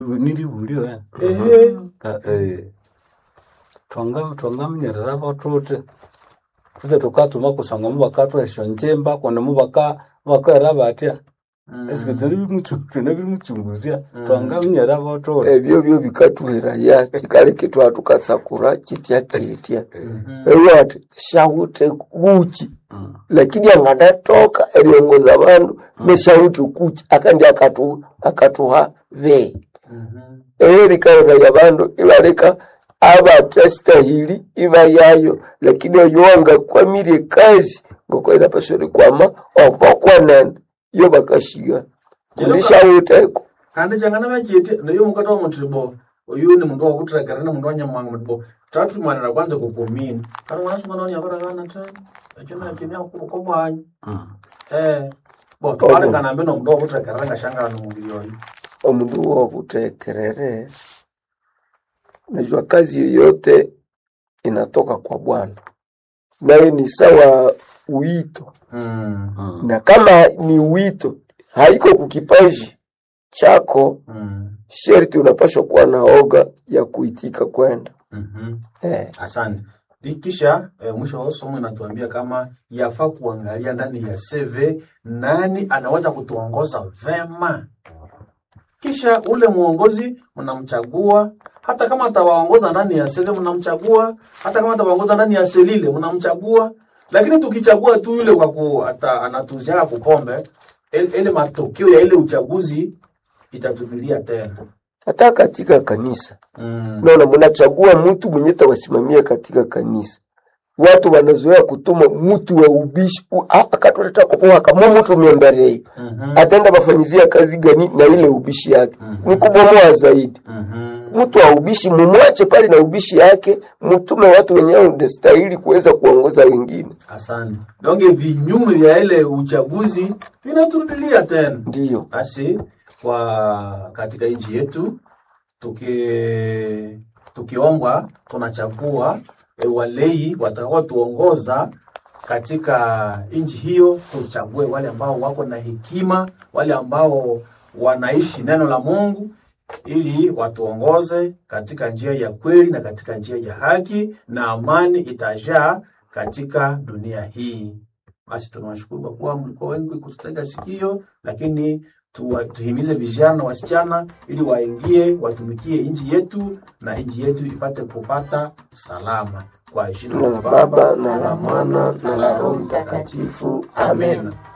nilibulio eh. ehe Ka- eh, twanga twangamenyerera batute tuthe tukatuma kusanga mubakatwa esyo njimba kundi mubaka mubakaera batya esike tunabimuchunguzya twangamenyerera batute ebyo byo bikatuheraya kikaleke twa tukasakura chitya chitya ewe ati shauti kuchi lakini angadatoka eriongoza bandu neshauti kuchi akandi akatu akatuha ve eyo likaheraya bandu ibaleka abatastahili iba yayo lakini oyo wangakwamire kazi ngoko inapaswa kwama ompokwanene iyo bakashiga kundishawuteko kandi changana vachiti ndiyo mukati wa mutribo uyu ni mundu wakutirekera ni mundu wanyamwanga mutribo tatumanira kwanza kupomini kana mwanasungana wanyaparakana ta achina chini akukobwanyi eh bo twarekana mbe nomundu wakutirekerera ngashangana nomuviri oyu omundu wokutekerere najua kazi yoyote inatoka kwa bwana naye ni sawa wito Mm, na kama ni wito haiko kukipaji chako mm, sherti unapashwa kuwa na oga ya kuitika kwenda mhm. eh. asante Di- kisha eh, mwisho wa somo inatuambia kama yafaa kuangalia ndani ya CV nani anaweza kutuongoza vema kisha ule mwongozi mnamchagua hata kama atawaongoza ndani ya CV mnamchagua hata kama atawaongoza ndani ya selile mnamchagua lakini tukichagua tu yule kwa ku ata, anatuziaka kupombe ile ile matokeo ya ile uchaguzi itatupilia tena hata katika kanisa mm. naona mnachagua mtu mwenye tawasimamia katika kanisa watu wanazoea kutuma mtu wa ubishi u- a- akatuleta kupoa kama mtu miemberei Mhm. ataenda bafanyizia kazi gani na ile ubishi yake ni kubomoa zaidi Mhm. mtu wa ubishi mumwache pale na ubishi yake mtume watu wenyewe unastahili kuweza kuongoza wengine Asante. Donge vinyume vya ile uchaguzi vinaturudilia tena. ndiyo Basi kwa katika nchi yetu tuki tukiombwa tunachagua e, walei watakao tuongoza katika nchi hiyo, tuchague wale ambao wako na hekima, wale ambao wanaishi neno la Mungu ili watuongoze katika njia ya kweli na katika njia ya haki, na amani itajaa katika dunia hii. Basi tunawashukuru kwa kuwa mlikuwa wengi kututega sikio, lakini tuwa, tuhimize vijana na wasichana ili waingie watumikie nchi yetu na nchi yetu ipate kupata salama kwa jina na la Baba na la Mwana na la Roho Mtakatifu. Amen. Amen.